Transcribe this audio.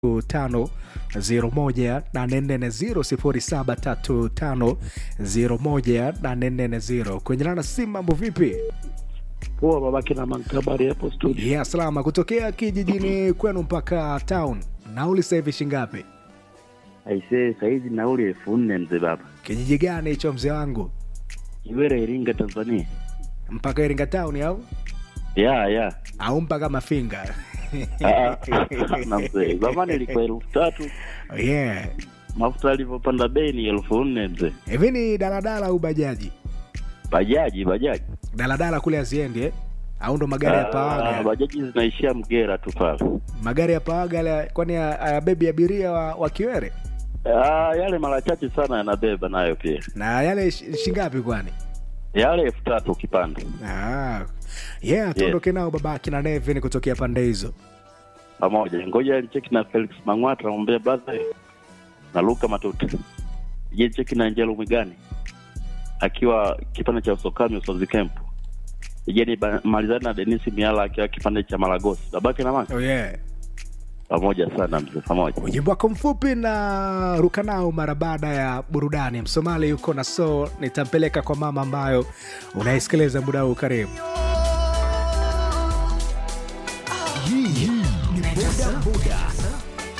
tano zero moja nane nne zero sifuri saba tatu tano zero moja nane nne zero kwenye lana simu mambo vipi Poa babake na mankabari hapo studio. ya salama kutokea kijijini kwenu mpaka town nauli sasa hivi shingapi Aisee, saizi nauli elfu nne mzee baba. kijiji gani hicho mzee wangu Kiwere, Iringa, Tanzania. mpaka iringa town au Ya ya au mpaka mafinga Ah, na mzee, zamani ilikuwa elfu tatu yeah mafuta yalivyopanda bei ni elfu nne mzee. hivi ni daladala au bajaji Bajaji bajaji daladala kule aziendi eh? au ndo magari ya Ah, pawaga bajaji zinaishia Mgera tu pale. magari ya pawaga yale kwani ayabebi abiria wa, wa kiwere Ah, yale mara chache sana yanabeba nayo pia, na yale shi- shingapi kwani yale elfu tatu ukipanda ah. yeah tuondoke nao babaki na nevin kutokea pande hizo pamoja. Ngoja alicheki na Felix Mang'wata, namwambia brother, na Luka Matuta, je cheki na Angelo Mwigani akiwa kipande cha Usokami Usozi Camp, je malizani na Denis Miala akiwa kipande cha Malagosi, babake na mama oh, yeah. pamoja sana mzee, pamoja. ujimbo wako mfupi na ruka nao mara baada ya burudani msomali yuko na so nitampeleka kwa mama ambayo unaisikiliza muda huu karibu